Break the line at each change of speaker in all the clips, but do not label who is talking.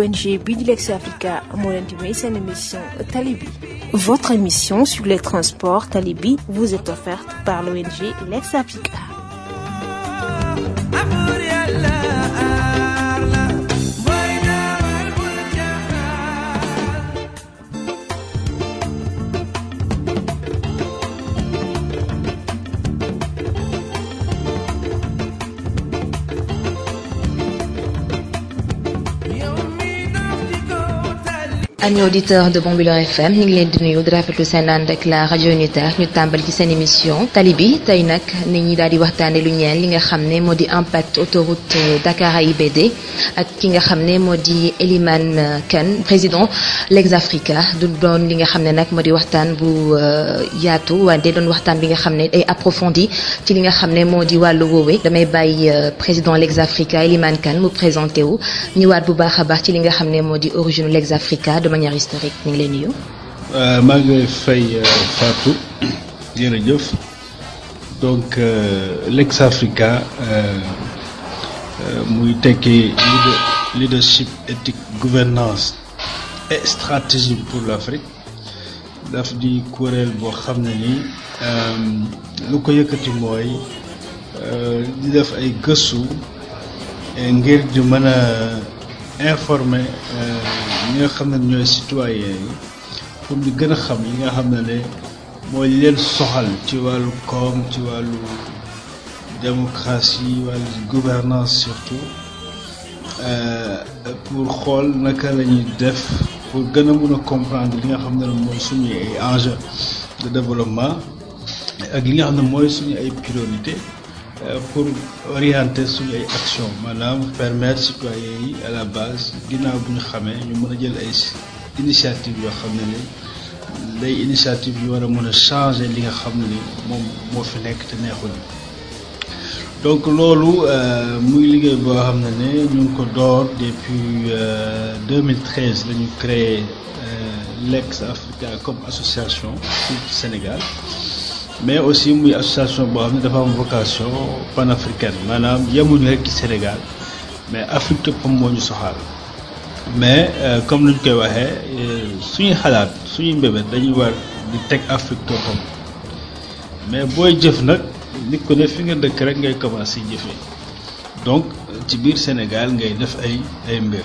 ONG Bidilex Africa moo leen di may seen émission Talibi votre émission sur les transports Talibi vous est offerte par l'ONG Lex Africa
amis auditeurs de Bambilor FM ñu ngi leen di nuyu di rafetlu seen ànd ak la rajo unitaire ñu tàmbali ci seen émission tali bi tey nag nit ñi daal di waxtaane lu ñeel li nga xam ne moo di impact autoroute Dakar AIBD ak ki nga xam ne moo di Elimane Kane président Legs Africa du doon li nga xam ne nag moo di waxtaan bu yaatu wante doon waxtaan bi nga xam ne day approfondi ci li nga xam ne moo di wàllu woowe damay bàyyi président Legs Africa Elimane Kane mu présenté wu ñëwaat bu baax a baax ci li nga xam ne moo di origine Legs Africa de manière historique ñu ngi lay nuyu.
maa ngi lay fay Fatou jërëjëf donc Legs Africa muy tekki leadership éthique gouvernance et stratégie pour l'Afrique daf di kuréel boo xam ne ni lu ko yëkkati mooy di def ay gëstu ngir di mën a informer ñi nga xam ne ñooy citoyens yi pour ñu gën a xam yi nga xam ne ne mooy leen soxal ci wàllu koom ci wàllu démocratie wàllu gouvernance surtout pour xool naka la ñuy def pour gën a mun a comprendre li nga xam ne mooy suñu ay enjeux de développement ak li nga xam ne mooy suñu ay priorité pour orienter suñu ay action maanaam permettre citoyens yi à la base ginnaaw bu ñu xamee ñu mën a jël ay initiative yoo xam ne ni day initiative yu war a mën a changer li nga xam ne ni moom moo fi nekk te neexul donc loolu muy liggéey boo xam ne ne ñu ngi ko door depuis 2013 la ñu créé Legs Africa comme association fii ci Sénégal mais aussi muy association boo xam ne dafa am vocation panafricaine maanaam yemuñu rek ci Sénégal mais Afrique képp moo ñu soxal mais comme ni ñu koy waxee suñuy xalaat suñuy mbébét dañuy war di teg Afrique toppam mais booy jëf nag nit ko ne fi nga dëkk rek ngay commencé jëfee donc ci biir Sénégal ngay def ay ay mbir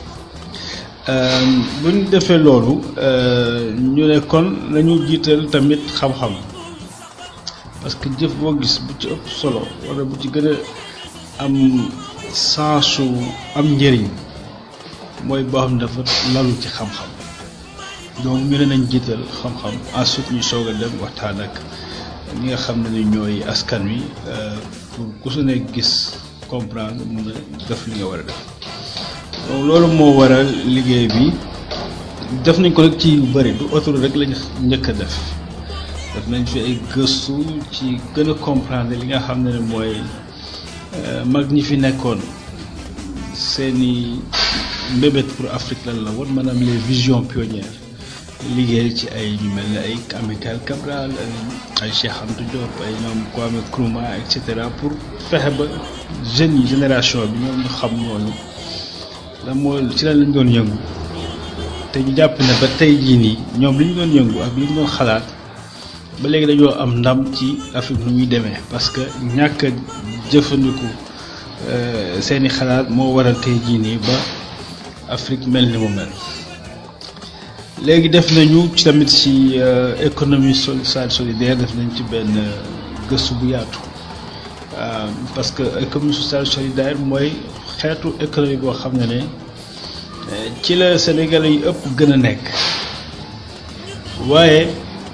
bu ñu defee loolu ñu ne kon nañu jiital tamit xam-xam. parce que jëf boo gis bu ci ëpp solo wala bu ci gën a am sensu am njëriñ mooy boo xam ne dafa lalu ci xam-xam donc ñu ne nañ jiital xam-xam ensuite ñu soog a dem waxtaan ak ñi nga xam ne ni ñooy askan wi pour ku su ne gis comprendre mun a def li nga war a def donc loolu moo waral liggéey bi def nañ ko rek ci yu bëri du autoroute rek lañ njëkk a def def nañ fi ay gëstu ci gën a comprendre li nga xam ne mooy mag ñi fi nekkoon seeni mbébét pour Afrique lan la woon maanaam les visions pionnières liggéey ci ay ñu mel ne ay Amilcar Cabral ay Cheikh Anta Diop ay ñoom Kwame Nkrumah et cetera pour fexe ba jeunes yi génération bi ñoom ñu xam ñooñu la moo ci lan lañ doon yëngu te ñu jàpp ne ba tey jii nii ñoom li ñu doon yëngu ak li ñu doon xalaat ba léegi dañoo am ndam ci Afrique nu muy demee parce que ñàkk a jëfandiku seeni xalaat moo waral tey jii nii ba Afrique mel ni mu mel léegi def nañu ci tamit ci économie sociale solidaire def nañ ci benn gëstu bu yaatu parce que économie sociale solidaire mooy xeetu économie boo xam ne ne ci la Sénégalais yi ëpp gën a nekk waaye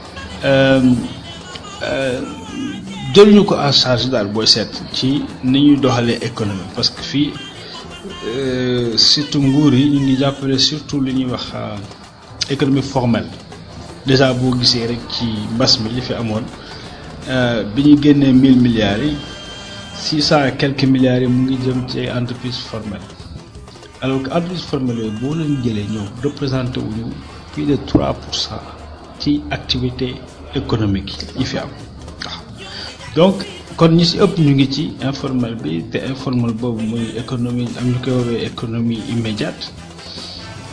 jëluñu ko en charge daal booy seet ci ni ñuy doxalee économie parce que fii surtout nguur yi ñu ngi jàppale surtout li ñuy wax économie formelle déjà boo gisee rek ci mbas mi li fi amoon bi ñu génnee mille milliards yi six cent et quelques milliards yi mu ngi jëm ci ay entreprise formelle alors que entreprise formelle yooyu boo leen jëlee ñoom représenté wuñu plus de trois pour cent ci activité économique yi fi am waaw donc kon ñi ci ëpp ñu ngi ci informel bi te informel boobu muy économie am ñu koy woowee économie immédiate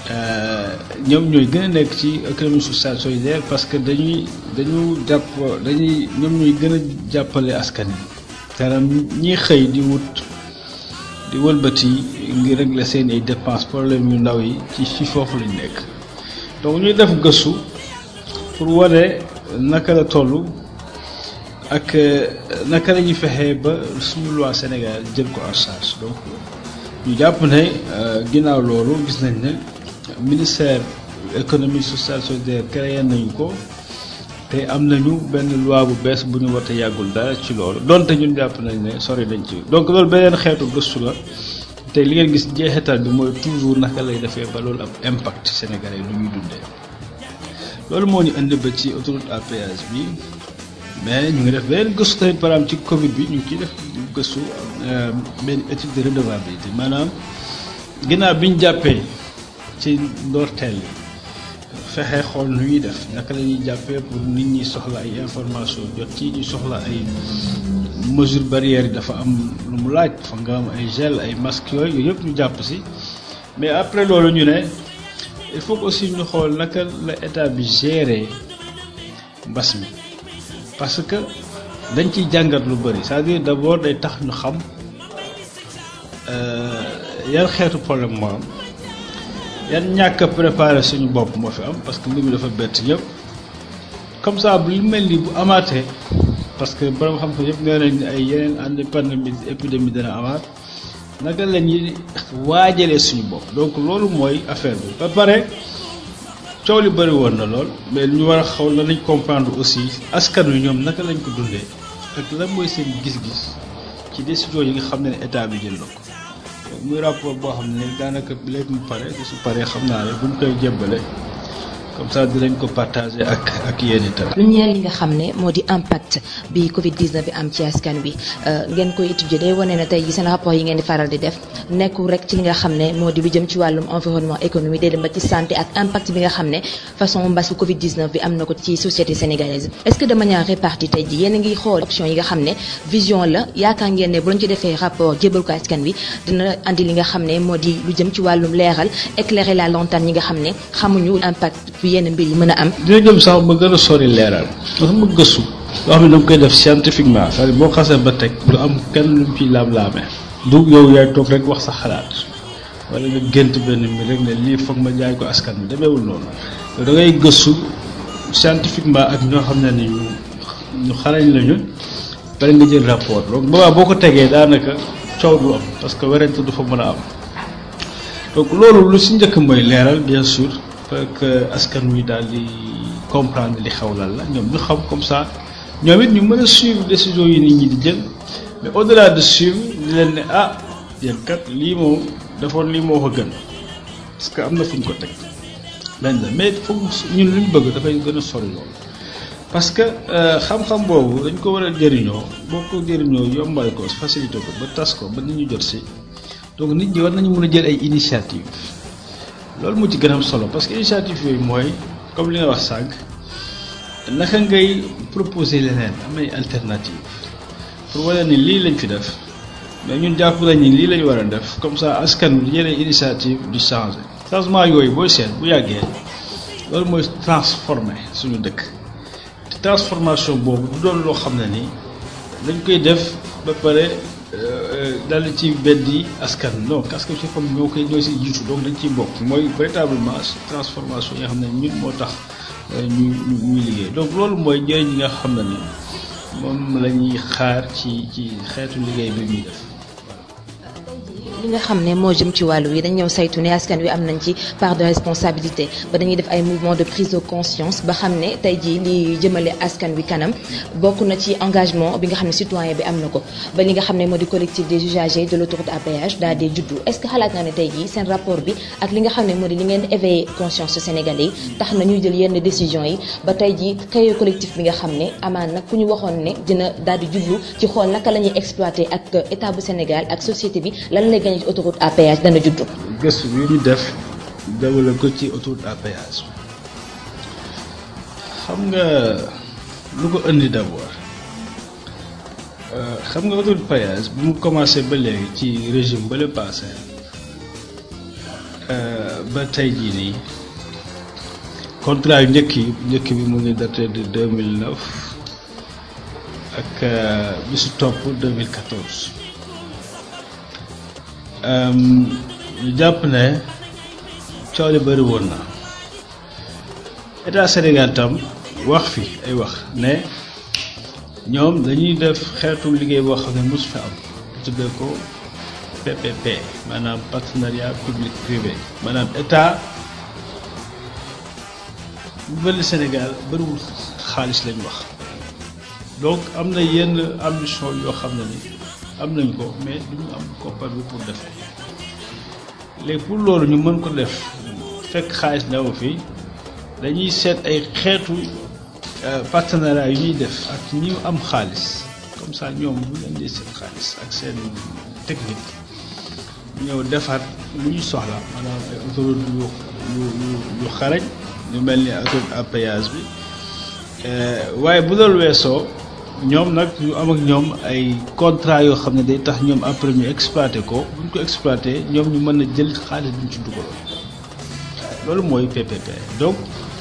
ñoom ñooy gën a nekk ci économie sociale solidaire parce que dañuy dañu jàpp dañuy ñoom ñooy gën a jàppale askan yi maanaam ñi xëy di wut di wëlbati ngir régler seen ay dépenses problème yu ndaw yi ci ci foofu lañ nekk donc ñuy def gëstu pour wane naka la toll ak naka la ñuy fexee ba suñu loi Sénégal jël ko en charge donc ñu jàpp ne ginnaaw loolu gis nañ ne ministère économie sociale solidaire créé nañu ko te am nañu benn loi bu bees bu ñu wote yàggul dara ci loolu donte ñun jàpp nañ ne sori nañ ci donc loolu beneen xeetu gëstu la te li ngeen gis jeexital bi mooy toujours naka lay defee ba loolu am impact sénégalais lu ñuy dundee loolu moo ñu indi ba ci autoroute à péage bi mais ñu ngi def beneen gëstu tamit par exemple ci Covid bi ñu ngi ciy def gëstu benn étude de redevabilité maanaam ginnaaw bi ñu jàppee ci ndorteel yi fexe xool nu ñuy def naka la ñuy jàppee pour nit ñi soxla ay information jot ci ñu soxla ay mesures barrières yi dafa am lu mu laaj fa nga am ay gel ay masques yooyu yooyu yëpp ñu jàpp si mais après loolu ñu ne il faut aussi ñu xool naka la état bi gérer mbas mi parce que dañ ciy jàngat lu bëri c'est-à-dire d'abord day tax ñu xam yan xeetu problème moo am yan ñàkk a préparé suñu bopp moo fi am parce que mbir mi dafa bett ñëpp comme ça bu li mel ni bu amaatee parce que borom xam ko yëpp nee nañ ay yeneen ànd pandémie épidémie dana amaat naka la ñuy waajalee suñu bopp donc loolu mooy affaire bi ba pare coow li bëri woon na lool mais ñu war a xaw la nañ comprendre aussi askan wi ñoom naka lañ ko dundee ak lan mooy seen gis-gis ci décision yi nga xam ne état bi jël na ko muy rapport boo xam ne daanaka léegi mu pare su paree xam naa ne buñ koy jébbale comme ça dinañ ko partager ak ak yéen itam.
lu ñeel li nga xam ne moo di impact bi Covid 19 bi am ci askan wi ngeen koy étudier day wane ne tey jii seen rapport yi ngeen di faral di def nekkul rek ci li nga xam ne moo di lu jëm ci wàllum environnement économie day dem ba ci santé ak impact bi nga xam ne façon mbas bu Covid 19 bi am na ko ci société sénégalaise. est-ce que de manière répartie tey jii yéen a ngi xool option yi nga xam ne vision la yaakaar ngeen ne bu lañ ci defee rapport jébal ko askan wi dina andi li nga xam ne moo di lu jëm ci wàllum leeral éclairer la lanterne ñi nga xam ne xamuñu impact yenn mbir yi mën a am.
dina jëm sax ba gën a sori leeral dafa ma gëstu loo xam ne danga koy def scientifiquement c'est-à-dire boo xasee ba teg du am kenn lu mu ciy laam-laamee du yow yaay toog rek wax sa xalaat wala nga gént benn mbir rek ne lii foog ma jaay ko askan bi demeewul noonu da ngay gëstu scientifiquement ak ñoo xam ne ni ñu ñu xarañ lañu bari nga jël rapport donc boobaa boo ko tegee daanaka coow du am parce que werante du fa mën a am donc loolu lu si njëkk mooy leeral bien sûr pour que askan wi daal di comprendre li xew lan la ñoom ñu xam comme ça ñoom it ñu mën a suivre décision yi nit ñi di jël mais au delà de suivre di leen ne ah yéen kat lii moom defoon lii moo ko gën parce que am na fu ñu ko teg benn la mais foog ñun lu ñu bëgg dafay gën a sori loolu parce que xam-xam boobu dañ ko war a jëriñoo boo ko jëriñoo yombal ko facilité ko ba tas ko ba nit ñu jot si donc nit ñi war nañu mën a jël ay initiative loolu moo ci gën a am solo parce que initiative yooyu mooy comme li nga wax sànq naka ngay proposer leneen am ay alternative pour wane ni lii lañ fi def mais ñun jàpp nañ ni lii lañ war a def comme ça askan wi yeneen initiative di changer changement yooyu booy seet bu yàggee loolu mooy transformer suñu dëkk te transformation boobu du doon loo xam ne nii dañ koy def ba pare dal ci beddi askan non parce que ci xam ñoo koy ñoo si jiitu donc dañ ciy bokk mooy véritablement transformation yi nga xam ne ñun moo tax ñu ñuy liggéey donc loolu mooy njëriñ yi nga xam ne ni moom la ñuy xaar ci ci xeetu liggéey bi ñuy def
li nga xam ne moo jëm ci wàllu wi dañ ñëw saytu ne askan wi am nañ ci part de responsabilité ba dañuy def ay mouvement de prise de conscience ba xam ne tey jii li jëmale askan wi kanam bokk na ci engagement bi nga xam ne citoyen bi am na ko ba li nga xam ne moo di collectif des usagers de l'autoroute à péage daal di juddu est-ce que xalaat naa ne tey jii seen rapport bi ak li nga xam ne moo di li ngeen éveiller conscience sénégalais yi tax na ñuy jël yenn décisions yi ba tey jii xëyee collectif bi nga xam ne amaan nag ku ñu waxoon ne dina daal di jublu ci xool naka la ñuy exploiter ak état bu Sénégal ak société bi lan lay gagné ci autoroute à péage dana juddu.
gëstu bi ñu def déwale ko ci autoroute à péage xam nga lu ko indi d'abord xam nga autoroute péage bi mu commencé ba léegi ci régime ba le passé ba tey jii nii contrat yu njëkk yi njëkk bi mu ngi daté de 2009 ak bi su topp 2014 ñu jàpp ne coow li bëri woon na état Sénégal tam wax fi ay wax ne ñoom dañuy def xeetu liggéey boo xam ne mosu fi am tuddee ko PPP maanaam partenariat public privé maanaam état bu mel Sénégal bëriwul xaalis lañ wax donc am na yenn ambition yoo xam ne ni am nañ ko mais duñu am koppar bi pour def léegi pour loolu ñu mën ko def fekk xaalis newu fi dañuy seet ay xeetu partenariat yu ñuy def ak ñi am xaalis comme ça ñoom bu ñu indee seen xaalis ak seen technique ñëw defar lu ñu soxla maanaam ay autoroute yu yu yu yu xarañ ñu mel ni autoroute à péage bi waaye bu loolu weesoo ñoom nag ñu am ak ñoom ay contrat yoo xam ne day tax ñoom après ñu exploité ko bu ñu ko exploité ñoom ñu mën a jël xaalis bu ñu ci dugaloon loolu mooy PPP donc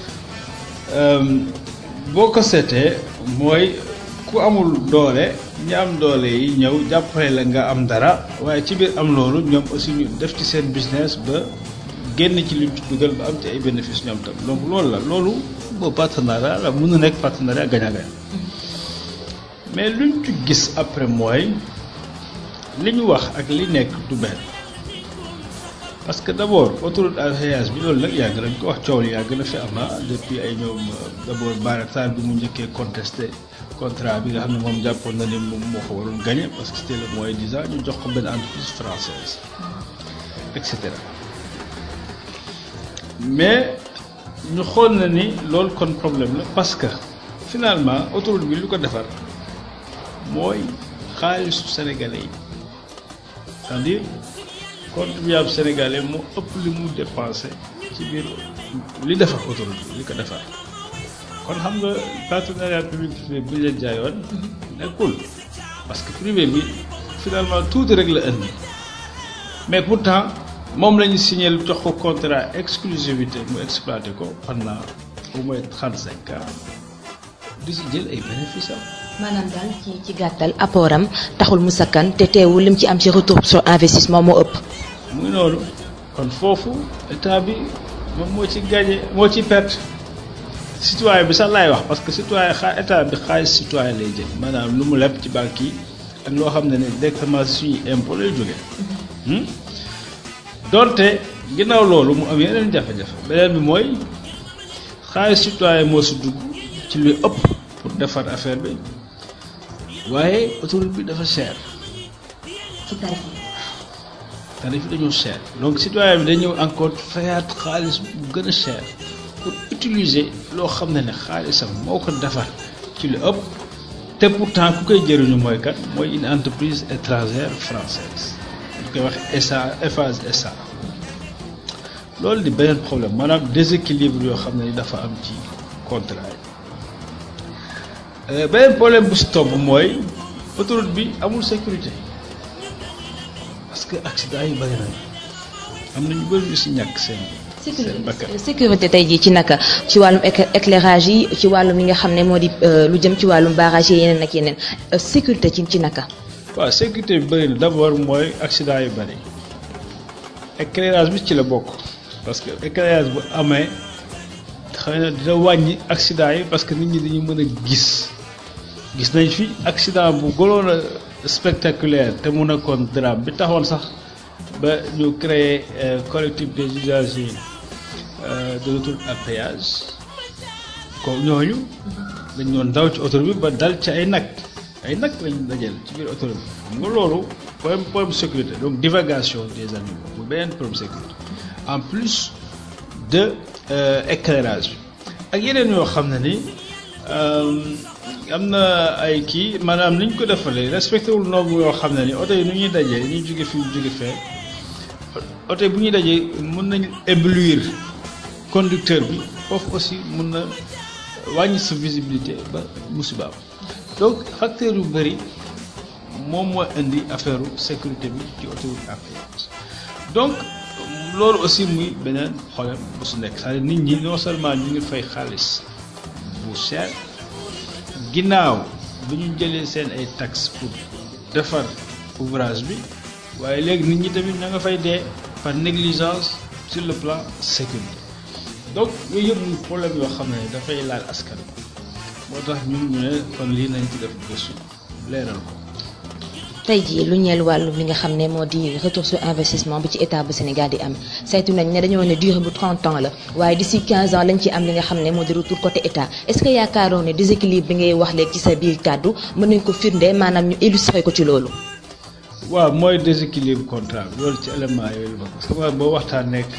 boo ko seetee mooy ku amul doole ñi am doole yi ñëw jàppale la nga am dara waaye ci biir am loolu ñoom aussi ñu def ci seen business ba génn ci liñ ci dugal ba am ci ay bénéfice ñoom tam donc loolu la loolu boo partenariat la mën na nekk partenariat gagnant-gagnant mais luñ ci gis après mooy li ñu wax ak li nekk du benn parce que d' abord autoroute à péage bi loolu nag yàgg nañ ko wax coow li yàgg na fi am depuis ay ñoom d' abord Baratar bi mu njëkkee contesté contrat bi nga xam ne moom jàppoon na ne moom moo ko waroon gagné parce que c' était le moins disant ñu jox ko benn entreprise française et cetera mais ñu xool na ni loolu kon problème la parce que finalement autoroute bi lu ko defar mooy xaalisu sénégalais yi c'est-à-dire contribuable sénégalais moo ëpp li mu dépensé ci biir li defar autoroute bi li ko defar kon xam nga partenariat public privé bi leen jaayoon nekkul parce que privé bi finalement tuuti rek la indi mais pourtant moom la ñu signé jox ko contrat exclusivité mu exploité ko pendant au moins trente cinq ans di si jël ay bénéfices am.
maanaam daal ci ci gàttal apport taxul mu sakkan te teewul lim ci am ci retour sur investissement moo ëpp.
mu ngi noonu kon foofu état bi moom moo ci gagné moo ci perte citoyen bi sax laay wax parce que citoyen xaa état bi xaalis citoyen lay jël maanaam lu mu leb ci banque yi ak loo xam ne ne directement suñuy impôt lay jógee. donte ginnaaw loolu mu am yeneen jafe-jafe beneen bi mooy xaalis citoyen moo si dugg ci luy ëpp pour defar affaire bi waaye autoroute bi dafa cher.
ci tarif yi.
tarif yi dañoo cher donc citoyen bi day ñëw encore fayaat xaalis bu gën a cher pour utiliser loo xam ne ne xaalisam moo ko defar ci lu ëpp te pourtant ku koy jëriñu mooy kat mooy une entreprise étrangère française ñu koy wax SA Eiffage SA loolu di beneen problème maanaam déséquilibre yoo xam ne ni dafa am ci contrat yi beneen problème bu si topp mooy autoroute bi amul sécurité parce que accident yi bëri nañu am na ñu bëri ñu si ñàkk seen seen bakkan
sécurité tey jii ci naka ci wàllum éclairage yi ci wàllum li nga xam ne moo di lu jëm ci wàllum barrage yi yeneen ak yeneen sécurité ci ci naka.
waaw sécurité bi bëri na d' abord mooy accident yu bëri éclairage bi ci la bokk parce que éclairage bu amee xëy na dina wàññi accident yi parce que nit ñi dañu mën a gis gis nañ fi accident bu gënoon a spectaculaire te mu nekkoon drame bi taxoon sax ba ñu créer collectif des usagers de l'autoroute à péage ko ñooñu dañ doon daw ci autoroute bi ba dal ci ay nag ay nag lañ dajal ci biir autoroute bi xam nga loolu problème problème sécurité donc divagation des animaux bu beneen problème sécurité en plus de éclairage bi ak yeneen yoo xam ne ni am na ay kii maanaam ni ñu ko defalee respecté wul norme yoo xam ne ni oto yi nu ñuy dajee ñuy jóge fii jóge fee oto yi bu ñuy dajee mën nañ éblouir conducteur bi foofu aussi mën na wàññi sa visibilité ba musibaam donc facteur yu bëri moom moo indi affaire sécurité bi ci autoroute à péage donc loolu aussi muy beneen problème bu su nekk c'est-à-dire nit ñi non seulement ñu ngi fay xaalis bu cher ginnaaw bu ñu jëlee seen ay taxes pour defar ouvrage bi waaye léegi nit ñi tamit ña nga fay dee par négligence sur le plan sécurité donc yooyu yëpp muy problème yoo xam ne dafay laal askan moo tax ñun ñu ne kon lii nañ ci def gëstu leeral ko
tey jii lu ñeel wàllu li nga xam ne moo di retour sur investissement bi ci état bu Sénégal di am saytu nañ ne dañoo ne durée bu 30 ans la waaye d'ici 15 ans lañ ci am li nga xam ne moo di retour côté état est-ce que yaakaaroon ne déséquilibre bi ngay wax léegi ci sa biir kàddu mën nañ ko firnde maanaam ñu illustrer ko ci loolu.
waaw mooy déséquilibre contrat bi loolu ci élément yooyu la parce que xam nga boo waxtaan nekk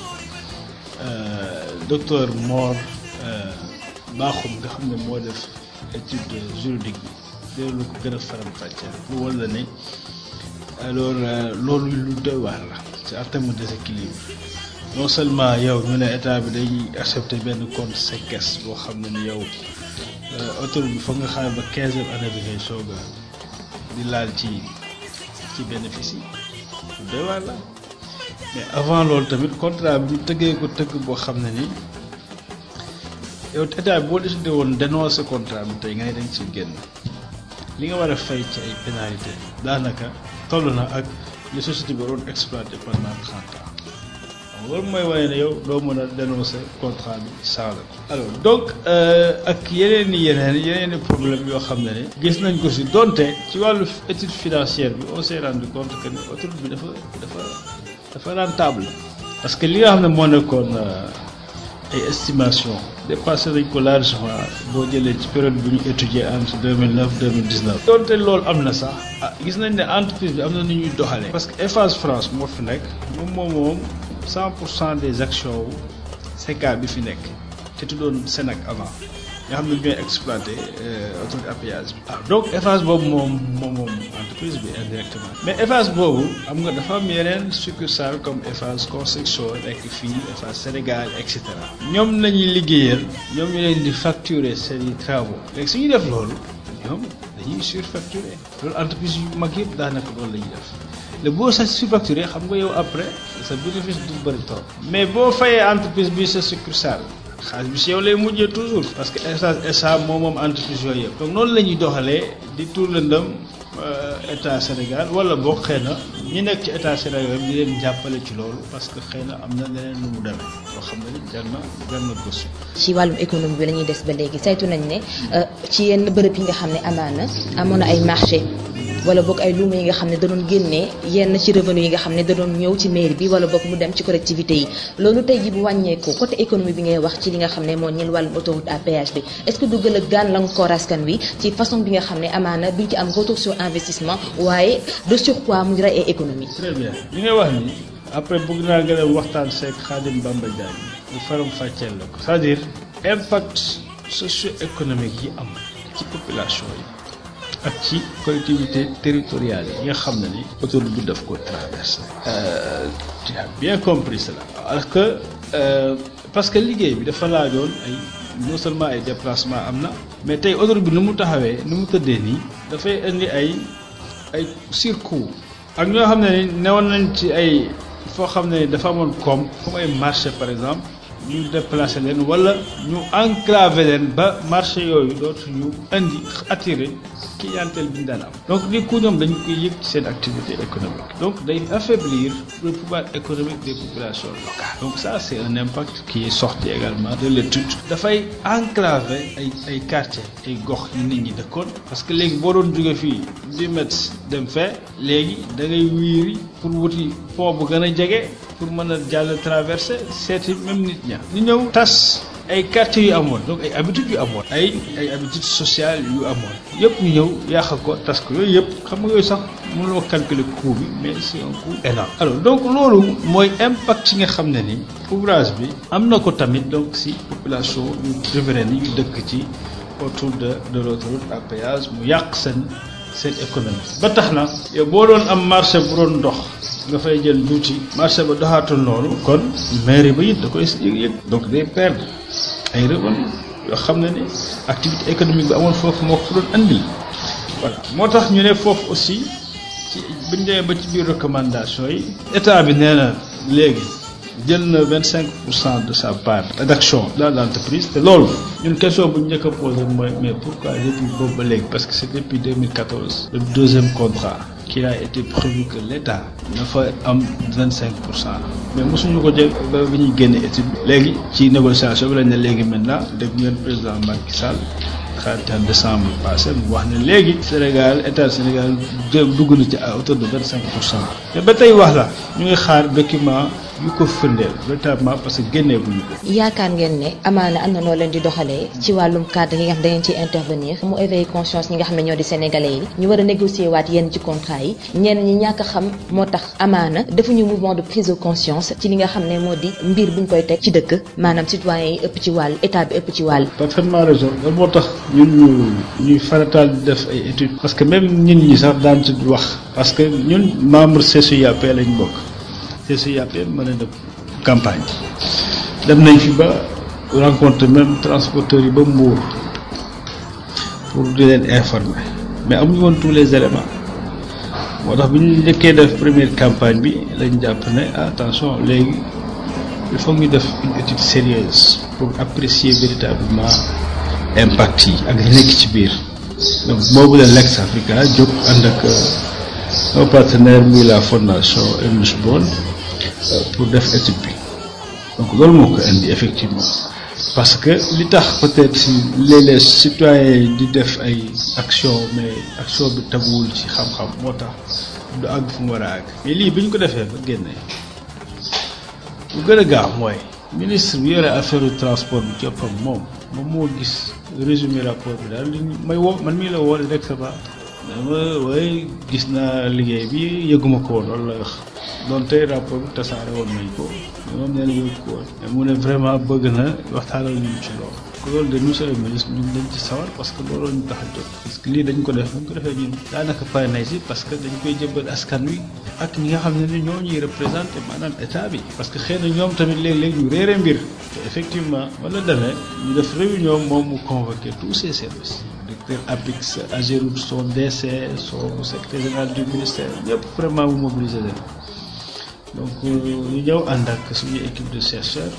docteur Mor Bakhoum nga xam ne moo def étude juridique bi loolu ko gën a faram fàcceel lu wala ne alors loolu lu doy waar la c'est en terme de déséquilibre non seulement yow ñu ne état bi day accepter benn compte séquestre boo xam ne ni yow autoroute bi foog nga xaar ba quinzième année bi ngay soog a di laal ci ci bénéfice yi lu doy waar la mais avant loolu tamit contrat bi ñu tëggee ko tëgg boo xam ne ni yow état bi boo décidé woon dénoncer contrat bi tey nga ne dañ ci génn li nga war a fay ci ay pénalité daanaka toll na ak li société bi waroon exploité pendant trente ans loolu mooy wane ne yow doo mën a dénoncer contrat bi saa la alors donc ak yeneen i yeneen yeneen i problème yoo xam ne ne gis nañ ko si donte ci wàllu étude financière bi on s'est rendu compte que ne autoroute bi dafa dafa dafa rentable parce que li nga xam ne moo nekkoon ay estimation dépassé nañ ko largement boo jëlee ci période bu ñu étudier entre 2009 2019 donte loolu am na sax ah gis nañ ne entreprise bi am na nu ñuy doxalee parce que Eiffage France moo fi nekk moom moom moom 100 pour cent des actions wu CK bi fi nekk te tuddoon Sénac avant nga xam ne ñooy exploité autoroute à péage bi ah donc Eiffage boobu moom moom moom entreprise bi indirectement mais Eiffage boobu am nga dafa am yeneen succursale comme Eiffage construction nekk fii Eiffage Sénégal et cetera ñoom nañuy liggéeyal ñoom ñu leen di facturer seeni travaux léegi su ñuy def loolu ñoom dañuy surfacturer loolu entreprise yu mag yëpp daanaka loolu la ñuy def le boo sa surfacturé xam nga yow après sa bénéfice du bëri trop mais boo fayee entreprise bi sa succursale xaalis bi si yow lay mujjee toujours parce que état SA moom moom entreprise yooyu yëpp donc noonu la ñuy doxalee di tuur lëndëm état Sénégal wala boo xëy na ñi nekk ci état Sénégal di leen jàppale ci loolu parce que xëy na am na leneen lu mu demee loo xam ne jar na jar na gëstu.
ci wàllum économie bi la ñuy des ba léegi saytu nañ ne ci yenn bërëb yi nga xam ne amaana amoon na ay marché wala boog ay luuma yi nga xam ne da doon génnee yenn ci revenu yi nga xam ne da doon ñëw ci mairie bi wala boog mu dem ci collectivité yi loolu tey ji bu wàññeeku côté économie bi ngay wax ci li nga xam ne moo ñeel wàllum autoroute à péage bi est-ce que du gën a gàllankoor askan wi ci façon bi nga xam ne amaana duñ ci am retour sur investissement waaye de surcroît mu ngi rey ay économie
très bien li ngay wax ni après bëgg naa gën a waxtaan seeg Khadim Bamba Diagne bu faram fàcceel la ko c'est-à-dire impact socio-économique yi am ci population yi ak ci collectivité territoriale yi nga xam ne ni autoroute bi daf ko traversé tu as bien compris cela alors que parce que liggéey bi dafa laajoon ay non seulement ay déplacement am na mais tey autoroute bi nu mu taxawee nu mu tëddee nii dafay indi ay ay surcoût ak ñoo xam ne ni newoon nañ ci ay foo xam ne dafa amoon koom comme ay marché par exemple ñu déplacé leen wala ñu enclavé leen ba marché yooyu dootuñu indi attiré clientèle bi ñu daan am donc du coup ñoom dañu koy yëg ci seen activité économique donc day affaiblir le pouvoir économique des populations locales donc ça c'est un impact qui est sorti également de l'étude dafay enclavé ay ay quartiers ay gox yu nit ñi dëkkoon parce que léegi boo doon jóge fii dix mètres dem fee léegi da ngay wiiri pour wuti pont bu gën a jege pour mën a jàll traversé seeti même nit ña ñu ñëw tas ay quartiers yu amoon donc ay habitudes yu amoon ay ay habitudes sociales yu amoon yëpp ñu ñëw yàq ko tas ko yooyu yëpp xam nga yooyu sax mënuloo calculer coût bi mais c'est un coût énorme alors donc loolu mooy impact yi nga xam ne ni ouvrage bi am na ko tamit donc si population yu riveraines yi yu dëkk ci autour de de l'autoroute à péage mu yàq seen seen économie ba tax na yow boo doon am marché bu doon dox nga fay jël juuti marché ba doxaatul noonu kon mairie ba it da koy yëg-yëg donc day perdre ay revenus yoo xam ne ni activité économique bi amoon foofu moo ko doon andil voilà moo tax ñu ne foofu aussi ci buñ demee ba ci biir recommandation yi état bi nee na léegi jël na vingt cinq pour cent de sa part d'action dans l'entreprise te loolu ñun question bu ñu njëkk a posé mooy mais pourquoi depuis boobu ba léegi parce que c'est depuis 2014 le deuxième contrat qu'il a été prévu que l'État dafa am vingt cinq pour cent mais mosuñu ko jël ba bi ñuy génne étude léegi ci négociation bi lañ ne léegi maintenant dégg ngeen président Macky Sall 31 décembre passé mu wax ne léegi Sénégal état Sénégal dugg na ci à hauteur de vingt cinq pour cent te ba tey wax la ñu ngi xaar document yu ko firndeel véritablement parce que génnee bu ñu ko.
yaakaar ngeen ne amaana am na noo leen di doxalee ci wàllum cadre yi nga xam da ngeen ciy intervenir mu éveiller conscience ñi nga xam ne ñoo di sénégalais yi ñu war a négocier waat yenn ci contrat yi ñenn ñi ñàkk a xam moo tax amaana defuñu mouvement de prise de conscience ci li nga xam ne moo di mbir buñ koy teg ci dëkk maanaam citoyens yi ëpp ci wàll état bi ëpp ci wàll.
parfaitement raison loolu moo tax ñun ñu ñuy farataal di def ay études. parce que même ñun ñi sax daan ci wax. parce que ñun membre CCIAP lañ bokk. CCIAP mën na def campagne dem nañ fi ba rencontre même transporteurs yi ba Mbour pour di leen informer mais amuñu woon tous les éléments moo tax bi ñu njëkkee def première campagne bi lañ jàpp ne attention léegi il faut ñu def une étude sérieuse pour apprécier véritablement impact yi ak li nekk ci biir donc boobu la Lex Africa jóg ànd ak un partenaire muy la fondation Ernest Bon pour def étude bi donc loolu moo ko indi effectivement parce que li tax peut-être si léeg-léeg citoyens di def ay action mais action bi teguwul ci xam-xam moo tax du àgg fu mu war a àgg mais lii bi ñu ko defee ba génnee lu gën a gaaw mooy ministre bi yore affaire du transport bi coppam moom moom moo gis résumé rapport bi daal li may woo man mii la woo directement dama waaye gis naa liggéey bi yëguma ko woon loolu la wax doon tey rapport bi tasaare woon nañ ko moom nee na yëgu ko woon mais mu ne vraiment bëgg na waxtaanal ñu ci loolu ko loolu de monsieur le ministre ñun dañ ci sawar parce que loolu ñu tax a jóg parce que lii dañ ko def dañ ko defee ñun daanaka pare nañ si parce que dañ koy jëbbal askan wi ak ñi nga xam ne ni ñoo ñuy représenté maanaam état bi parce que xëy na ñoom tamit léeg-léeg ñu réere mbir te effectivement wala demee ñu def réunion moom mu convoqué tous ces services directeur APIX Ageroute son DC son secrétaire général du ministère ñëpp vraiment mu mobiliser leen donc ñu ñëw ànd ak suñu équipe de chercheurs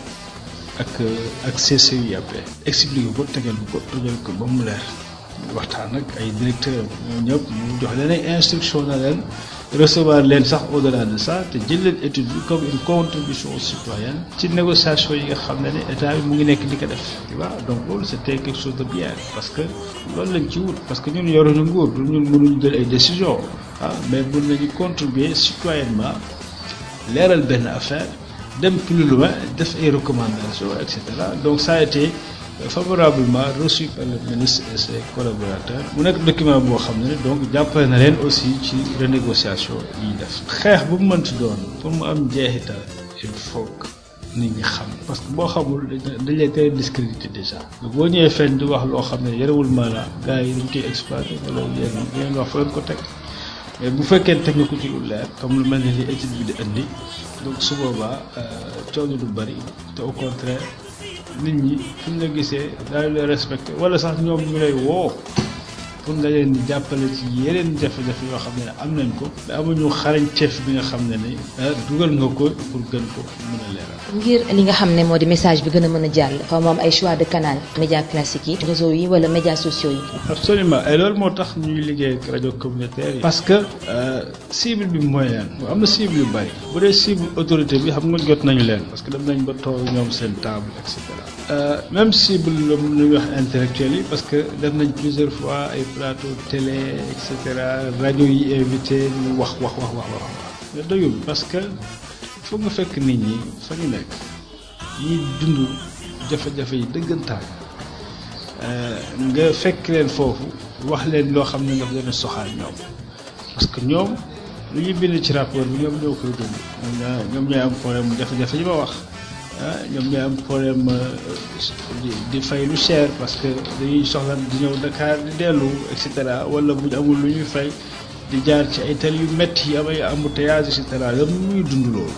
ak ak CCIAP expliqué ko tegal ko tegal ko ba mu leer waxtaan ak ay directeurs ñoo ñëpp ñu jox leen ay instruction na leen recevoir leen sax au delà de ça te jël leen étude bi comme une contribution citoyenne ci négociation yi nga xam ne ne état bi mu ngi nekk di ko def tu vois donc loolu c'était quelque chose de bien parce que loolu lañ ci wut parce que ñun yoruñu nguur du ñun mënuñu jël ay décisions ah mais mën nañu contribuer citoyennement leeral benn affaire dem plus loin def ay recommandations et cetera donc ça a été favorablement reçu par le ministre et ses collaborateurs mu nekk document boo xam ne donc jàppale na leen aussi ci renégociation yi def xeex bu mu mënti doon pour mu am jeexital il faut que nit ñi xam parce que boo xamul dañ lay tere discrédité déjà boo ñëwee fenn di wax loo xam ne yarewul maanaam gars yi dañ koy exploité wala yéen ngeen wax fa leen ko teg mais bu fekkee teg nga ko ci lu leer comme lu mel ne li étude bi di indi donc su boobaa coono du bari te au contraire nit ñi fu ñu la gisee daal lay respecté wala sax ñoom ñu lay woo pour nga leen di jàppale ci yeneen jafe-jafe yoo xam ne am nañ ko te amuñu xarañteef bi nga xam ne ni dugal nga ko pour gën ko mën a leeral.
ngir li nga xam ne moo di message bi gën a mën a jàll fa moom ay choix de canal média classique yi réseau yi wala médias sociaux yi
absolument et loolu moo tax ñuy liggéey ak rajo communautaire yi parce que cible bi mooy leen am na cible yu bari bu dee cible autorité bi xam nga jot nañu leen parce que dem nañ ba toog ñoom seen table et cetera même cible la ñuy wax intellectuel yi parce que def nañ plusieurs fois ay plateau télé et cetera rajo yi invité ñu wax wax wax wax wax mais doyul parce que foog nga fekk nit ñi fa ñu nekk ñiy dund jafe-jafe yi dëggantaan nga fekk leen foofu wax leen loo xam ne nga leen soxaal ñoom parce que ñoom lu ñuy bind ci rapport bi ñoom ñoo koy dund ñoom ñooy am problème jafe-jafe yi ma wax ah ñoom ñooy am problème di di fay lu cher parce que dañuy soxla di ñëw Dakar di dellu et cetera wala bu ñu amul lu ñuy fay di jaar ci ay tali yu métti yi am ay embouteillage et cetera ñoom ñuy dund loolu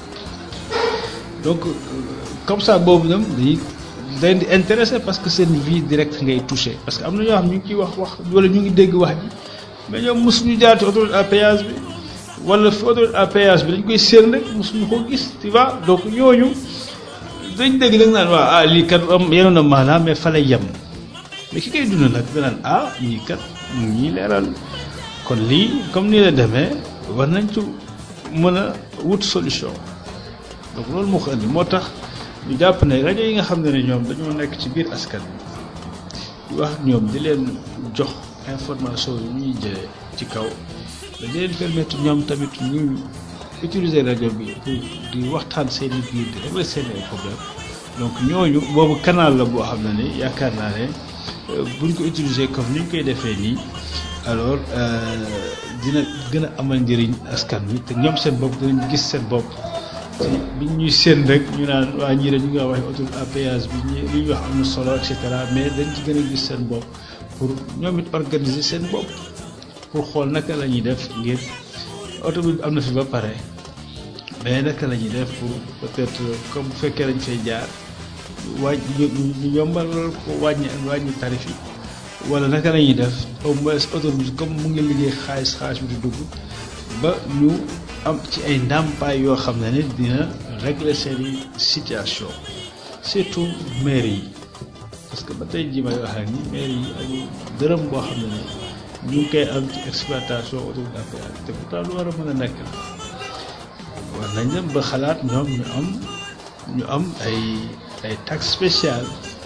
donc comme ça boobu ñoom dañuy dañ di intéressé parce que seen vie directe ngay touché parce que am na ñoo xam ñu ngi ciy wax wax wala ñu ngi dégg wax ji mais ñoom mosuñu jaar ci autoroute à péage bi wala fi autoroute à péage bi dañ koy séen rek mosuñu ko gis tu vois donc ñooñu dañ dégg nag naan waaw ah lii kat am yenoon na maanaam mais fa lay yem mais ki koy dund nag danaan ah ñii kat mu ñii leeral kon lii comme nii la demee war nañ ci mën a wut solution donc loolu moo ko indi moo tax ñu jàpp ne rajo yi nga xam ne ne ñoom dañoo nekk ci biir askan bi wax ñoom di leen jox information yu ñuy jëlee ci kaw dañu leen permettre ñoom tamit ñu utiliser rajo bi pour di waxtaan seen i biir di régler seen ay problème donc ñooñu boobu canal la boo xam ne ni yaakaar naa ne buñ ko utiliser comme ni ñu koy defee nii alors dina gën a amal njëriñ askan wi te ñoom seen bopp dinañ gis seen bopp ci bi ñuy seen rek ñu naan waa ñii rek ñu ngi wax autoroute à péage bi ñi li ñu wax am na solo et cetera mais dañ ci gën a gis seen bopp pour ñoom it organiser seen bopp pour xool naka la ñuy def ngir oto bi am na fi ba pare mais naka la ñuy def pour peut-être comme bu fekkee dañ fay jaar wàññ ñu yombal ko wàññi wàññi tarif yi wala naka la ñuy def au moins oto bi comme mu ngi liggéey xaalis xaalis bi di dugg ba ñu am ci ay ndàmpaay yoo xam ne ni dina régler seeni situation surtout maire yi parce que ba tey jii may wax ak ni maire yi ak dërëm boo xam ne ni ñu ngi koy am ci exploitation autoroute à péage te pourtant lu war a mën a nekk la war nañ dem ba xalaat ñoom ñu am ñu am ay ay taxe spéciale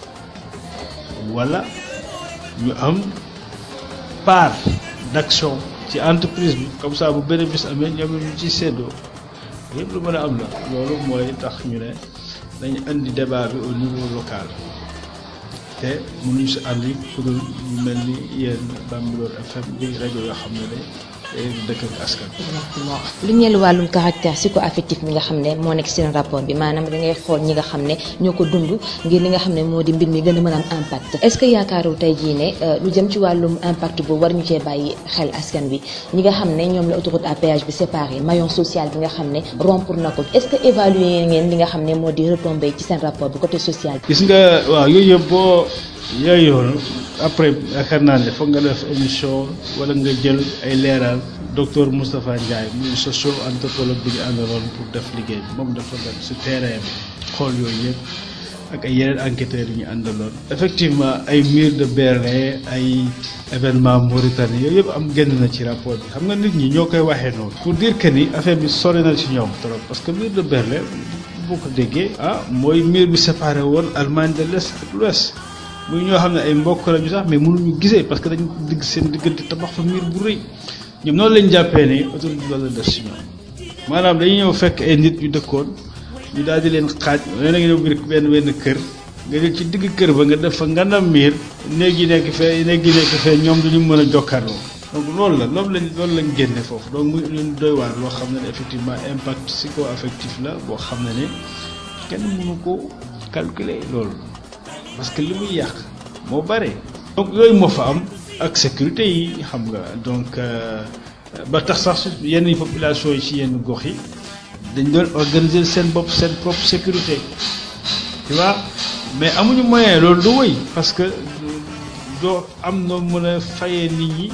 wala ñu am part d'action ci entreprise bi comme ça bu bénéfice amee ñoom ñu ci séddoo yëpp lu mën a am la loolu mooy tax ñu ne dañu indi débat bi au niveau local te mënuñu si àndi pour ñu mel ni yéen Bambilor FM di rajo yoo xam ne day dëkk ak askan.
exactement lu ñeel wàllum caractère psycho-affectif mi nga xam ne moo nekk seen rapport bi maanaam da ngay xool ñi nga xam ne ñoo ko dund ngir li nga xam ne moo di mbir mi gën a mën a am impact. est-ce que yaakaaru tey jii ne lu jëm ci wàllum impact boobu war ñu cee bàyyi xel askan bi ñi nga xam ne ñoom la autoroute à péage bi séparé maillon social bi nga xam ne rompre na ko est-ce que évaluer ngeen li nga xam ne moo di retombé ci seen rapport bi côté social bi.
gis nga waaw yooyu yëpp boo yooyu yoonu après yaakaar naa ne foog nga def émission wala nga jël ay leeral docteur Moustapha Ndiaye muy socio anthropologue bi ñu àndaloon pour def liggéey bi moom dafa dem si terrain bi xool yooyu yëpp ak ay yeneen enquêteurs yu ñu àndaloon. effectivement ay mur de Berlin ay événement Mauritanie yooyu yëpp am génn na ci rapport bi xam nga nit ñi ñoo koy waxee noonu. pour dire que ni affaire bi sori na ci ñoom trop parce que mur de Berlin boo ko déggee. ah mooy mur bi séparé woon Allemagne de l'Est ak l'Ouest muy ñoo xam ne ay mbokk lañu sax mais mënuñu gisee parce que dañu digg seen diggante tabax fa mur bu rëy ñoom noonu lañ jàppee ne autoroute bi loolu la def si ñoom maanaam dañuy ñëw fekk ay nit ñu dëkkoon ñu daal di leen xaaj nee nga ñëw biir benn benn kër nga jël ci digg kër ba nga def fa ngandam miir néeg yi nekk fee néeg yi nekk fee ñoom duñu mën a jokkaarloo donc loolu la loolu lañ loolu lañ génne foofu donc muy leen doy waar loo xam ne effectivement impact psycho-affectif la boo xam ne ne kenn mënu ko calculer loolu parce que li muy yàq moo bare donc yooyu moo fa am ak sécurité yi xam nga donc ba tax sax yenn population yi ci yenn gox yi dañ doon organiser seen bopp seen propre sécurité tu vois mais amuñu moyen loolu du wëy parce que doo am noo mën a fayee nit ñi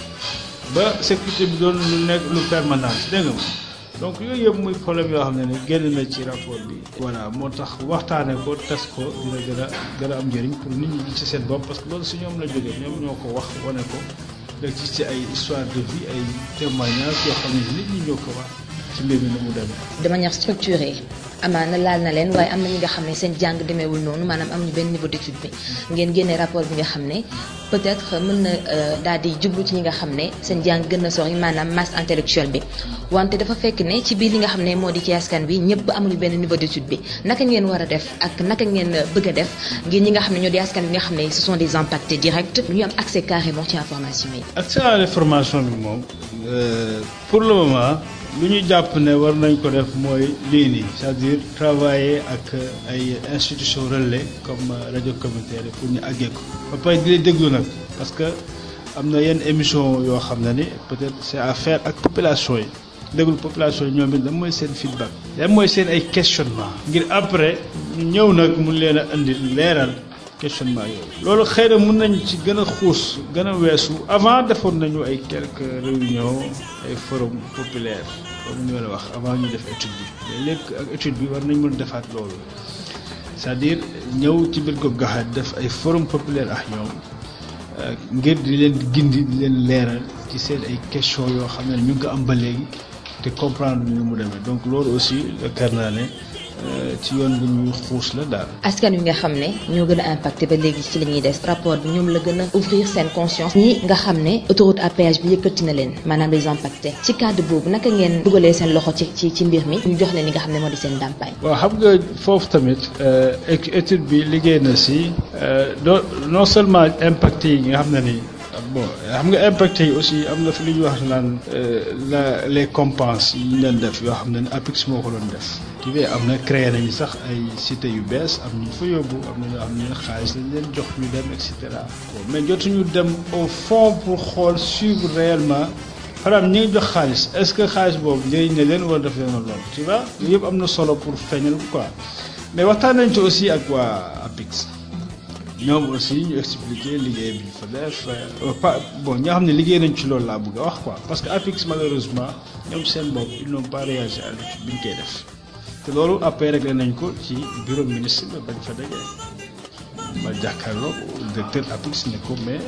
ba sécurité bi doon lu nekk lu permanent dégg nga donc yooyu yëpp muy problème yoo xam ne ne génn na ci rapport bi voilà moo tax waxtaane ko tas ko dina gën a gën a am njëriñ pour nit ñi ci seen bopp parce que loolu si ñoom la jógee ñoom ñoo ko wax wane ko rek ci ci ay histoire de vie ay témoignages yoo xam ne nit ñi ñoo ko wax ci mbir mi ni mu demee.
de manière structurée amaana laal na leen waaye am na ñi nga xam ne seen jàng demeewul noonu maanaam amuñu benn niveau d'étude bi ngeen génne rapport bi nga xam ne peut-être mën na daal di jublu ci ñi nga xam ne seen jàng gën na sori maanaam masse intellectuelle bi wante dafa fekk ne ci biir li nga xam ne moo di ci askan bi ñëpp amuñu benn niveau d'étude bi naka ngeen war a def ak naka ngeen bëgg a def ngir ñi nga xam ne ñoo di askan bi nga xam ne ce sont des impactés directs ñu am accès carrément ci information yi.
accès à l'information bi moom pour le moment. lu ñu jàpp ne war nañ ko def mooy lii nii c'est-à-dire travailler ak ay institutions relais comme rajo communautaire yi pour ñu àggee ko ba pare di leen déglu nag parce que am na yenn émission yoo xam ne ni peut-être c'est à faire ak population yi déglu population yi ñoom it lan mooy seen feedback lan mooy seen ay questionnement ngir après ñu ñëw nag mun leen a indi leeral questionnement yooyu. loolu xëy na mën nañ ci gën a xuus gën a weesu avant defoon nañu ay quelques réunions ay forum populaire comme ni ma la wax avant ñu def étude bi mais léegi ak étude bi war nañ mën defaat loolu c'est-à-dire ñëw ci biir gox gaxaat def ay forum populaire ak ñoom ngir di leen gindi di leen leeral ci seen ay questions yoo xam ne ñu ngi ko am ba léegi te comprendre ñu mu demee donc loolu aussi yaakaar naa ne ci yoon bi ñuy xuus la daal.
askan wi nga xam ne ñoo gën a impacté ba léegi ci li ñuy des rapport bi ñoom la gën a ouvrir seen conscience ñi nga xam ne autoroute à péage bi yëkkati na leen maanaam les impactés ci cadre boobu naka ngeen dugalee seen loxo ci ci ci mbir mi ñu jox leen li nga xam ne moo di seen ndàmpaay.
waaw xam nga foofu tamit étude bi liggéey na si doo non seulement impacté yi nga xam ne ni bon xam nga impacté yi aussi am na fi lu ñuy wax naan la les compenses yi ñu leen def yoo xam ne ne APIX moo ko doon def. tu vois am na créé nañu sax ay cité yu bees am ñu fa yóbbu am na ñoo xam ne xaalis lañ leen jox ñu dem et cetera. mais jotuñu dem au fond pour xool suivre réellement par exemple ñi ngi jox xaalis est-ce que xaalis boobu njëriñ na leen wala daf leen a lool tu vois yëpp am na solo pour feeñal quoi mais waxtaan nañ ci aussi ak waa APIX. ñoom aussi ñu expliquer liggéey bi ñu fa def pas bon ñoo xam ne liggéey nañ ci loolu laa bëgg a wax quoi parce que APIX malheureusement ñoom seen bopp ils n'ont pas réagi à l'étude bi ñu koy def te loolu après réglé nañ ko ci bureau ministre ba bañ fa dajee ma jàkkaarloo directeur APIX ne ko mais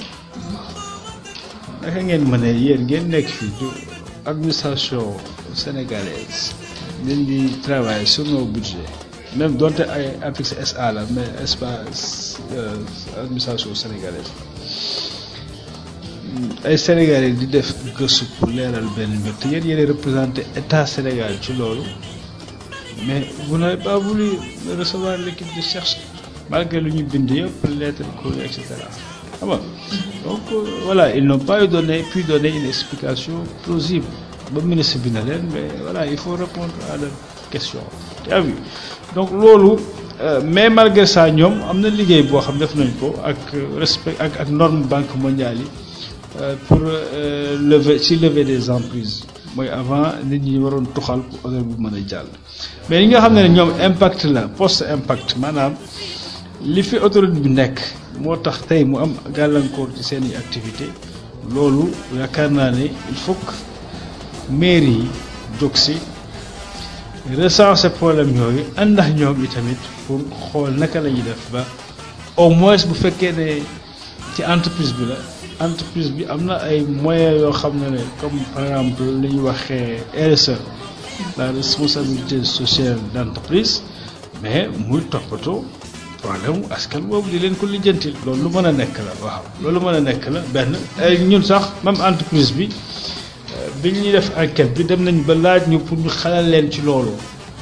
naka ngeen mën a yéen ngeen nekk fii du administration sénégalaise ngeen di travailler sur nos budgets même donte ay APIX SA la mais espace administration sénégalaise ay sénégalais di def gëstu pour leeral benn mbir te yéen yéen représenté état Sénégal ci loolu mais vous n'avez pas voulu recevoir l'équipe de cherche malgré lu ñu bind yëpp lettre courrier et cetera xam nga donc voilà ils n'ont pas eu donné pu donner une explication plausible ba ministre bi na leen mais voilà il faut répondre à leurs questions tu as vu donc loolu mais malgré ça ñoom am na liggéey boo xam def nañ ko ak respect ak ak norme banque mondiale yi pour lever ci lever des emprises mooy avant nit ñi waroon tuxal pour odeur bi mën a jàll. mais li nga xam ne ñoom impact la post impact maanaam li fi autoroute bi nekk moo tax tey mu am gàllankoor ci seen i activité loolu yaakaar naa ne il faut que mairie yi jóg si. recenser problème yooyu àndax ñoom itamit pour xool naka la ñuy def ba au moins bu fekkee ne ci entreprise bi la entreprise bi am na ay moyens yoo xam ne ne comme par exemple li ñuy waxee RSE la responsabilité sociale d'entreprise mais muy toppatoo problème askan boobu di leen ko lijjantil loolu lu mën a nekk la waaw loolu mën a nekk la benn ñun sax même entreprise bi bi ñuy def enquête bi dem nañ ba laaj ñu pour ñu xalal leen ci loolu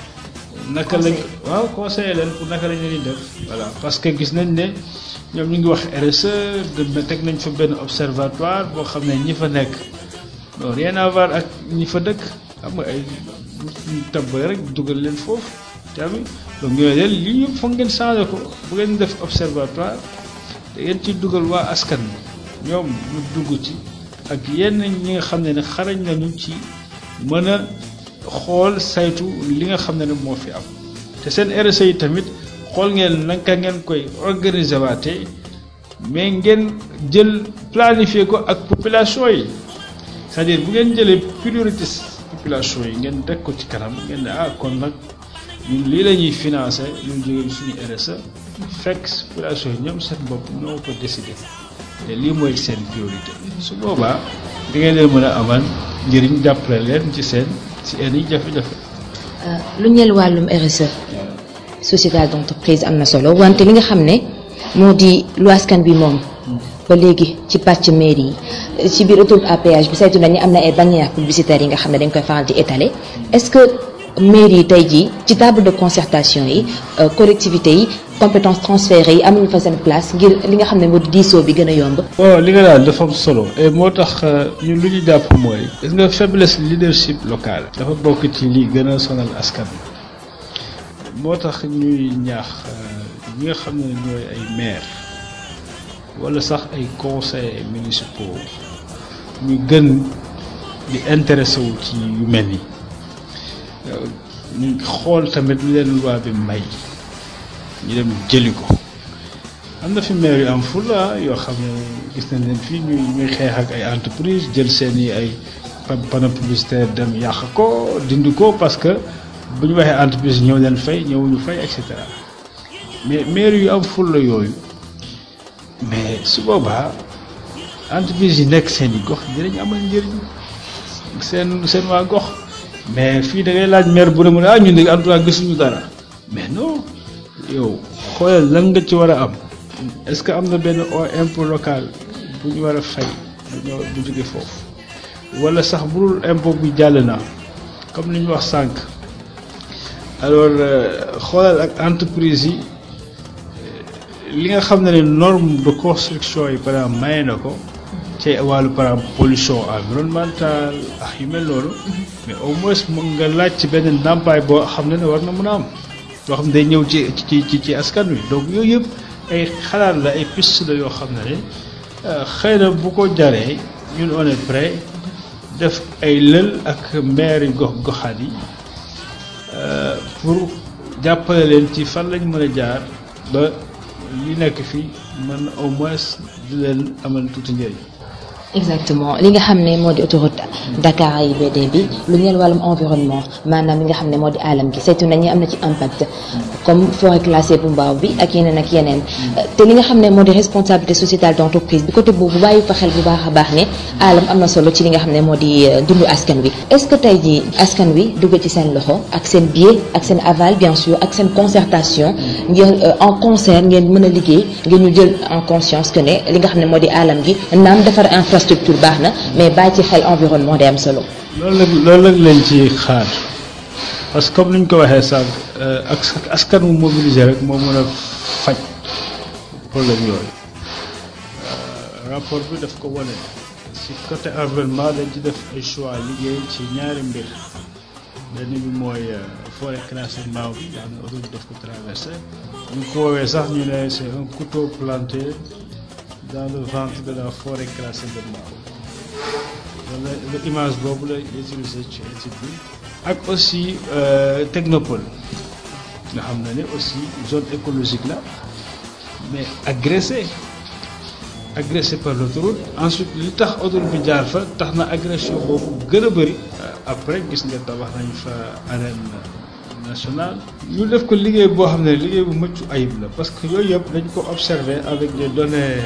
naka lañ waaw conseiller leen pour naka lañ leen di def voilà parce que gis nañ ne ñoom ñu ngi wax RSE dem na teg nañ fa benn observatoire boo xam ne ñi fa nekk non rien à voir ak ñi fa dëkk xam nga ay ñu tabbale rek dugal leen foofu tamit donc ñooy leen lii yëpp foog ngeen changé ko bu ngeen def observatoire da ngeen ci dugal waa askan ñoom ñu dugg ci ak yenn ñi nga xam ne ne xarañ nañu ci mën a xool saytu li nga xam ne ne moo fi am te seen RSE yi tamit xool ngeen naka ngeen koy organiser waate mais ngeen jël planifier ko ak population yi c'est-à-dire bu ngeen jëlee priorité population yi ngeen teg ko ci kanam ngeen ne ah kon nag ñun lii la ñuy financer ñun jógee suñu RSE fekk population yi ñoom seen bopp ñoo ko décider te lii mooy seen priorité su boobaa di ngeen leen mën a amal njëriñ jàppale leen ci seen ci seen i jafe-jafe.
lu ñeel wàllum RSE société d'entreprise am na solo wante li nga xam ne moo di lu askan bi moom ba léegi ci pàcc mairie yi ci biir autoroute à péage bi saytu nañu am na ay bannières publicitaires yi nga xam ne dañ koy faral di étaler est-ce que mairie yi tey jii ci table de concertation yi collectivités yi compétences transférées yi amuñu fa seen place ngir li nga xam ne moo di diisoo bi gën a yomb.
bon li nga daal dafa am solo et moo tax ñun lu ñu jàpp mooy. gis nga faiblesse leadership local. dafa bokk ci li gën a sonal askan moo tax ñuy ñaax ñi nga xam ne ñooy ay maire wala sax ay conseils municipaux ñu gën di intéressé wu ci yu mel ni ñu xool tamit lu leen loi bi may ñu dem jëli ko am na fi maire yu am fulla yoo xam ne gis nañ leen fii ñuy ñuy xeex ak ay entreprise jël seen i ay panneau publicitaire dem yàq ko dindi ko parce que bu ñu waxee entreprise ñëw leen fay ñëwuñu fay et cetera mais maire yu am fulla yooyu mais su boobaa entreprise yi nekk seen i gox dinañ amal njëriñ seen seen waa gox mais fii da ngay laaj maire bu ne mu ne ah ñun de en tout cas gisuñu dara mais non yow xoolal lan nga ci war a am est-ce que am na benn impôt local bu ñu war a fay bu ñëw bu jóge foofu wala sax bu dul impôt bi jàll na comme li ñu wax sànq alors xoolal ak entreprise yi li nga xam ne ne norme de construction yi par exemple maye na ko ci wàllu par exemple pollution environnementale ak yu mel noonu mais au moins mu nga laaj ci benn ndàmpaay boo xam ne ne war na mën a am loo xam ne day ñëw ci ci ci ci askan wi donc yooyu yëpp ay xalaat la ay piste la yoo xam ne ne xëy na bu ko jaree ñun on est prêt def ay lël ak maire yi gox goxaat yi pour jàppale leen ci fan lañ mën a jaar ba li nekk fii mën au moins di leen amal tuuti njëriñ.
exactement li nga xam ne moo di autoroute Dakar AIBD bi lu ñeel wàllum environnement maanaam li nga xam ne moo di alam gi saytu nañu am na ci impact comme forêt classée bu mbaaw bi ak yeneen ak yeneen te li nga xam ne moo di responsabilité sociétale d'entreprise bi côté boobu bàyyi fa xel bu baax a baax ne alam am na solo ci li nga xam ne moo di dundu askan wi est-ce que tey jii askan wi dugg ci seen loxo ak seen biais ak seen aval bien sûr ak seen concertation ngeen en concert ngeen mën a liggéey ngeen ñu jël en conscience que ne li nga xam ne moo di alam gi naam defar infrastructure baax na mais bàyyi ci xel environnement day am solo.
loolu la loolu la leen ci xaar parce que comme ni ñu ko waxee sànq ak askan wu mobilisé rek moo mën a faj problème yooyu rapport bi daf ko wane si côté environnement dañ ci def ay choix liggéey ci ñaari mbir benn bi mooy forêt classée mbaaw bi nga xam ne autoroute daf ko traversé ñu ko woowee sax ñu ne c'est un couteau planté dans le ventre de la forêt classée de mbaaw wala image boobu la utilisé ci étude bi ak aussi technopole nga xam ne ne aussi zone écologique la mais agressé agressé par l'autoroute ensuite li tax autoroute bi jaar fa tax na agression boobu gën a bëri après gis nga tabax nañ fa arène nationale ñu def ko liggéey boo xam ne liggéey bu mëccu ayib la parce que yooyu yëpp dañ ko observé avec des données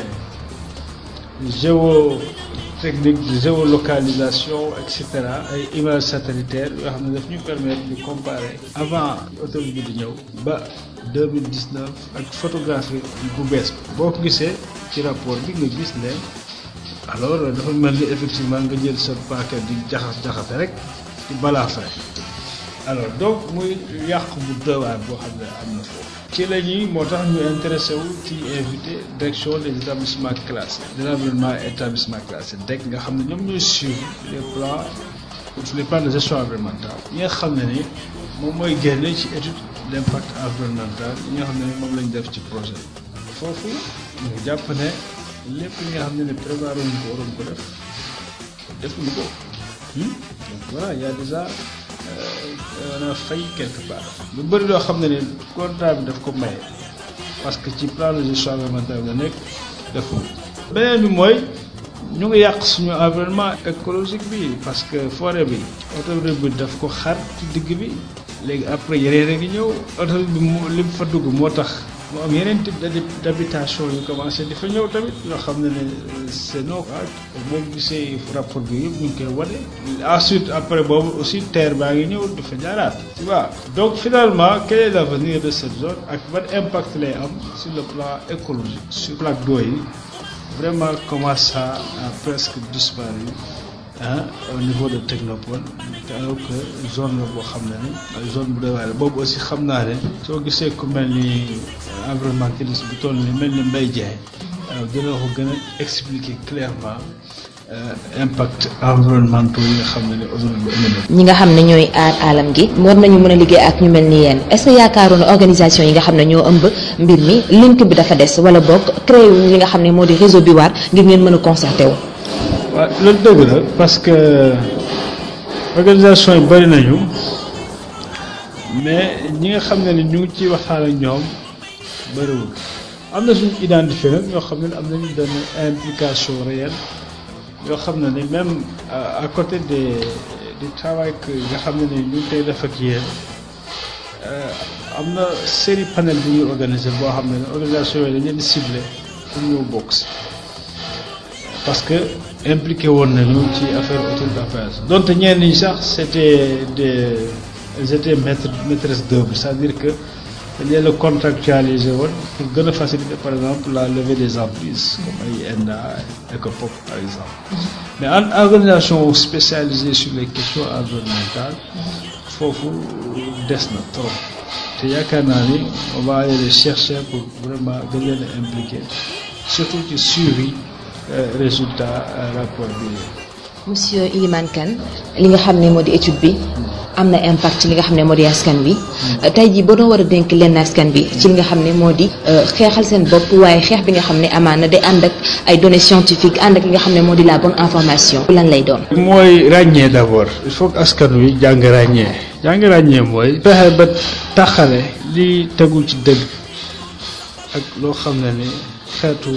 géotechniques de géolocalisation et cetera ay images satellitaires yoo xam ne daf ñu permettre de comparer avant autoroute bi di ñëw ba 2019 ak photographie bu bees boo ko gisee ci rapport bi nga gis ne alors dafa mel ni effectivement nga jël sa paaka di jaxas jaxase rek ci balaafe alors donc muy yàq bu dowaar boo xam ne am na foofu ci la ñuy moo tax ñu intéressé wu ci invité direction des établissements classés de l'environnement établissement classé DEC nga xam ne ñoom ñooy suivre les plans les plans de gestion environnementale yi nga xam ne ni moom mooy génne ci étude d'impact environnemental yi nga xam ne ni moom lañ def ci projet bi foofu ñu jàpp ne lépp li nga xam ne ne prévoir ñu ko waroon ko def defuñu ko donc voilà y a déjà on a failli quelque part lu bëri loo xam ne ne contrat bi daf ko maye parce que ci plan de gestion environnementale la nekk defu beneen bi mooy ñu ngi yàq suñu environnement écologique bi parce que forêt bi autoroute bi daf ko xar ci digg bi léegi après yeneen a ngi ñëw autoroute bi mu li mu fa dugg moo tax mu am yeneen type d'habitation yu commencé di fa ñëw tamit yoo xam ne ne c'est non boo gisee rapport bi yëpp ñu ngi koy wane ensuite après boobu aussi terre baa ngi ñëw di fa jaaraat tu vois donc finalement quel est l'avenir de cette zone ak ban impact lay am sur le plan écologique sur plaque d'eau yi vraiment commence à à presque disparu ah au niveau de technopole te alors que zone la boo xam ne ni zone bu doy waar boobu aussi xam naa ne soo gisee ku mel ni environnementaliste bu toll ni mel ni Mbaye Diagne dina ko gën a expliquer clairement impact environnementaux yi nga xam ne ne autoroute bi indi na
ñi nga xam ne ñooy aar alam gi war nañu mën a liggéey ak ñu mel ni yéen est-ce que yaakaaroon organisation yi nga xam ne ñoo ëmb mbir mi link bi dafa des wala boog créé wu li nga xam ne moo di réseau bi war ngir ngeen mën a concerté wu.
waaw loolu dëgg la parce que organisation yi bari nañu mais ñi nga xam ne ni ñu ngi ciy waxtaan ak ñoom bariwul am na suñu identifié nag ñoo xam ne am nañu benn implication réelle yoo xam ne ni même à côté des du travail que nga xam ne ni ñu ngi koy def ak yéen am na série panel bu ñuy organisé boo xam ne organisation yooyu dañ leen di ciblé pour ñëw bokk si parce que impliqué woon nañu ci affaire autour d'affaires donte ñenn ñi sax c'était des ils étaient maîtres maîtresses d'œuvre c'est-à-dire que dañ leen a contractualisé woon pour gën a faciliter par exemple la levée des emprises comme ay ENDA ECOPOP par exemple mais en organisation spécialisée sur les questions environnementales foofu des na trop te yaakaar naa ni on va aller les chercher pour vraiment gën leen a impliquer surtout ci suivi résultat rapport bi
monsieur Ilimane Kane li nga xam ne moo di étude bi am na impact ci li nga xam ne moo di askan wi tey jii boo doon war a dénk lenn askan bi ci li nga xam ne moo di xeexal seen bopp waaye xeex bi nga xam ne amaana day ànd ak ay données scientifiques ànd ak li nga xam ne moo di la bonne information lan lay doon.
mooy ràññee d'abord il faut que askan wi jàng ràññee jàng ràññee mooy fexe ba taxale li tegul ci dëgg ak loo xam ne ni xeetu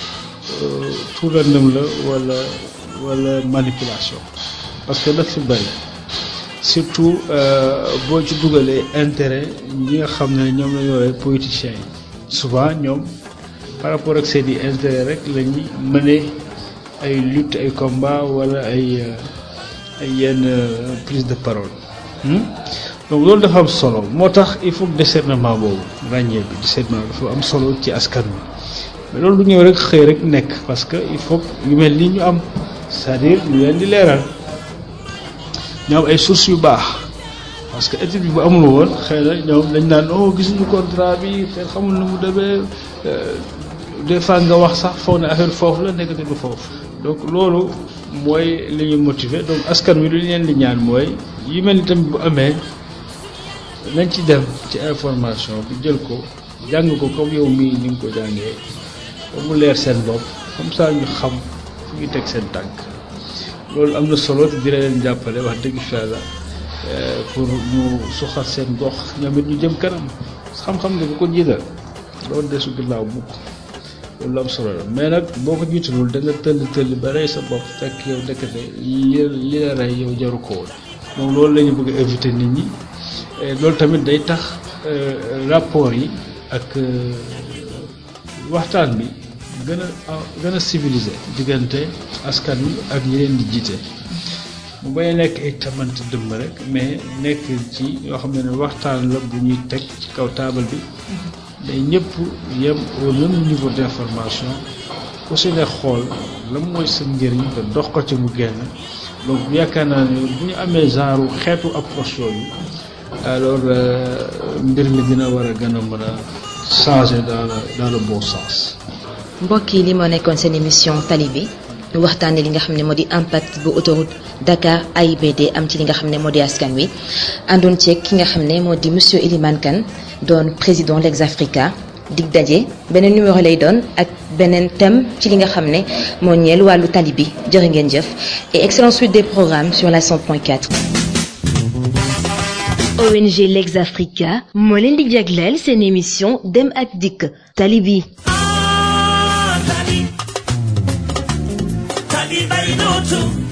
tuurandam la wala wala manipulation parce que daf fi bëri surtout boo ci dugalee intérêt ñi nga xam ne ñoom la ñu woowee politiciens yi souvent ñoom par rapport ak seen i intérêt rek la ñuy mëne ay lutte ay combat wala ay ay yenn prise de parole donc loolu dafa am solo moo tax il faut que discernement boobu ràññee bi discernement dafa am solo ci askan wi mais loolu du ñëw rek xëy rek nekk parce que il faut yu mel ni ñu am c'est-à-dire ñu leen di leeral ñu am ay sources yu baax parce que étude bi bu amul woon xëy na ñoom dañ naan oh gisuñu contrat bi te xamul nu mu demee des fois nga wax sax foog ne affaire foofu la nekkati du foofu donc loolu mooy li ñu motiver donc askan wi lu leen di ñaan mooy yu mel ni tamit bu amee nañ ci dem ci information bi jël ko jàng ko comme yow mii ni nga ko jàngee ba mu leer seen bopp comme ça ñu xam fu ñu teg seen tànk loolu am na solo te dina leen jàppale wax dëgg fa la pour ñu suxal seen gox ñoom it ñu jëm kanam xam-xam ne bu ko jiital loolu desu ginnaaw mukk loolu am solo la mais nag boo ko jiitalul da nga tëll tëll ba rey sa bopp fekk yow ndekete li li la rey yow jaru ko woon donc loolu la ñu bëgg a éviter nit ñi loolu tamit day tax rapport yi ak waxtaan bi gën a gën a civilisé diggante askan wi ak ñi leen di jiite mu bañ a nekk ay tamante dëmm rek mais nekk ci yoo xam ne ne waxtaan la bu ñuy teg ci kaw taabal bi day ñëpp yem au même niveau d'information ku si ne xool la mooy sa njëriñ te dox ko ci mu génn donc yaakaar naa ne bu ñu amee genre xeetu approche yooyu alors mbir mi dina war a gën a mën a changer dans le dans le bon sens.
mbokk yi li moo nekkoon seen émission tali bi ñu waxtaanee li nga xam ne moo di impact bu autoroute Dakar AIBD am ci li nga xam ne moo di askan wi àndoon ceeg ki nga xam ne moo di monsieur Ilimane Kane doon président Legs Africa dig daje beneen numéro lay doon ak beneen thème ci li nga xam ne moo ñeel wàllu tali bi jërë ngeen jëf et excellente suite des programmes sur la 100.4.
ONG Legs Africa moo leen di jagleel seen émission dem ak dikk tali bi.
tali tali bay dootu